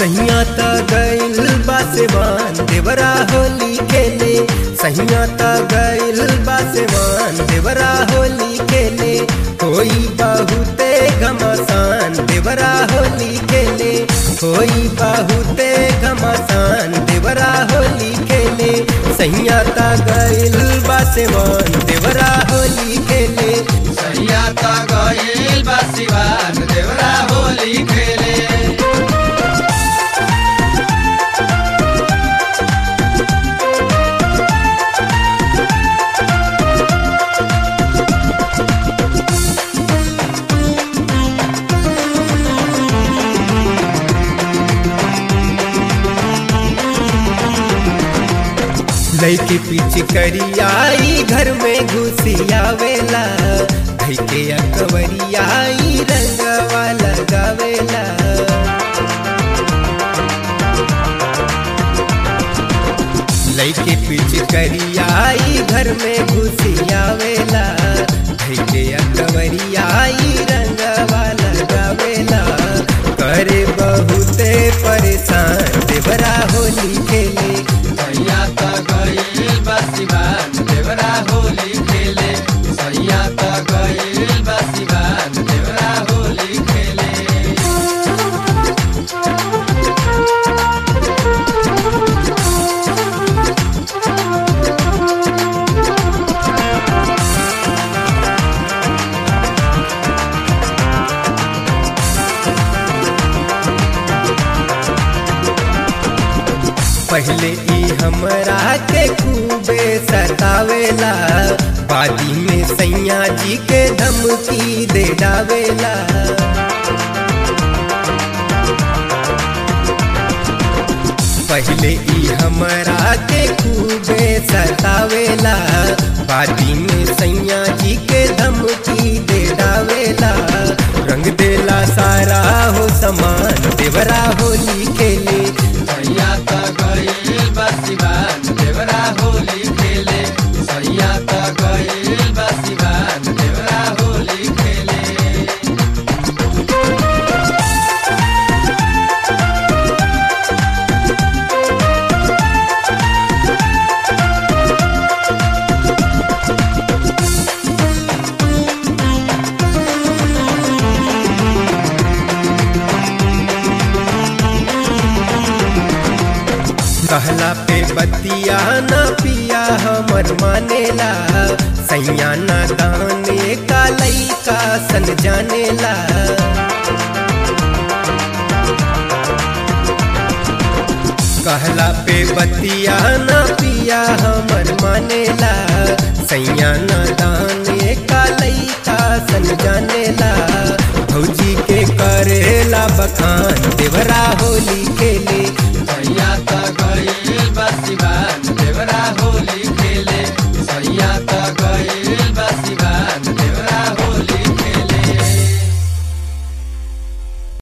सहिया त गइल बासेवान देवरा होली खेले सहिया त गइल बासेवान देवरा होली खेले कोई बहुते घमासान देवरा होली खेले कोई बहुते घमासान देवरा होली खेले सहिया त गइल बासेवान देवरा होली खेले सैया ता गइल बा सिवान देवरा होली खेले लैके पीछे करियाई घर में घुसियावेला धई के अकबरियाई रंगवा लगावेला लैके पीछे करियाई घर में घुसियावेला धई के अकबरियाई रंगवा लगावेला करे बहुते परेशान देवरा होली खेले सैया ता गइल बा सिवान देवरा होली खेले सैया ता गइल बा सिवान देवरा होली खेले पहले ई हमरा के खूबे सतावेला बादी में सैया जी के धमकी दे डावेला पहले ई हमरा के खूबे सतावेला बादी में सैया जी के धमकी दे डावेला रंग देला सारा हो समान देवरा होली खेले सैया ता गइल बा सिवान देवरा होली खेले सैया ता गइल बा सिवान देवरा होली खेले कहला पे बतिया ना पिया हमर मानेला सैया ना दाने का लैका सन जानेला कहला पे बतिया ना पिया हमर मानेला सैया ना दाने का लैका सन जानेला भौजी के करेला बखान देवरा होली खेले